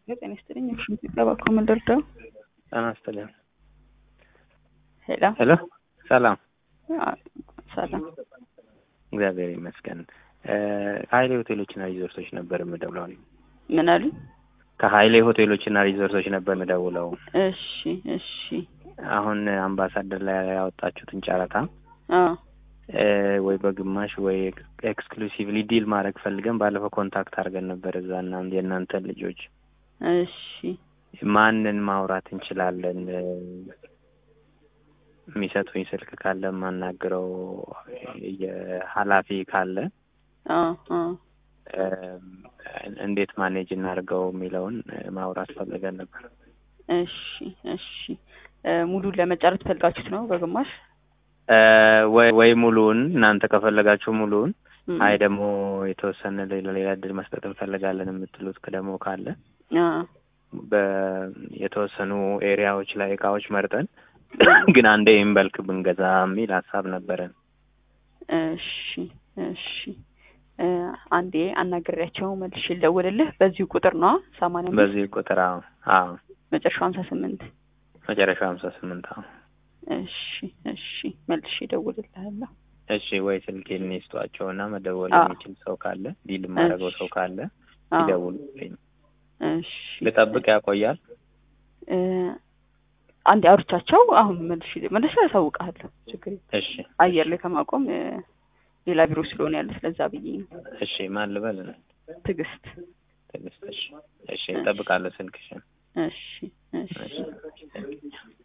ጤና ይስጥልኝ። እሺ ጠባኮ ምንደርደው ጤና ይስጥልኝ። ሄሎ ሄሎ ሰላም፣ ሰላም። እግዚአብሔር ይመስገን። ከሀይሌ ሆቴሎችና ሪዞርቶች ነበር የምደውለው። ምን አሉ? ከሀይሌ ሆቴሎችና ሪዞርቶች ነበር የምደውለው። እሺ እሺ። አሁን አምባሳደር ላይ ያወጣችሁትን ጨረታ አዎ ወይ በግማሽ ወይ ኤክስክሉሲቭሊ ዲል ማድረግ ፈልገን ባለፈው ኮንታክት አድርገን ነበር እዛ እና የእናንተን ልጆች እሺ ማንን ማውራት እንችላለን? የሚሰጡኝ ስልክ ካለ የማናግረው የኃላፊ ካለ አዎ አዎ እንዴት ማኔጅ እናድርገው የሚለውን ማውራት ፈልገን ነበር። እሺ እሺ። ሙሉን ለመጨረስ ፈልጋችሁት ነው በግማሽ ወይ ወይ ሙሉውን እናንተ ከፈለጋችሁ ሙሉውን፣ እም፣ አይ ደግሞ የተወሰነ ሌላ ሌላ እድል መስጠት እንፈልጋለን የምትሉት ደግሞ ካለ አዎ በየተወሰኑ ኤሪያዎች ላይ እቃዎች መርጠን ግን አንዴ ኢንበልክ ብንገዛ የሚል ሀሳብ ነበረን። እሺ እሺ። አንዴ አናግሬያቸው መልሼ ልደውልልህ። በዚሁ ቁጥር ነው ሰማንያ አምስት በዚህ ቁጥር አዎ አዎ መጨረሻው ሀምሳ ስምንት መጨረሻው ሀምሳ ስምንት አዎ እሺ እሺ። መልሼ እደውልልሃለሁ። እሺ ወይ ስልኬን ይስጧቸው እና መደወል አዎ። የሚችል ሰው ካለ ዲል የማደርገው ሰው ካለ አዎ ይደውሉልኝ። እሺ። ልጠብቅ ያቆያል? እ፣ አንዴ አውርቻቸው አሁን መልሼ መልሼ ያሳውቅሃለሁ። ችግር የለም። እሺ አየር ላይ ከማቆም እ፣ ሌላ ቢሮ ስለሆነ ያለ ስለዛ ብዬ ነው። እሺ ማን ልበል? ትዕግስት። ትዕግስት። እሺ እሺ እጠብቃለሁ ስልክሽን። እሺ እሺ። እሺ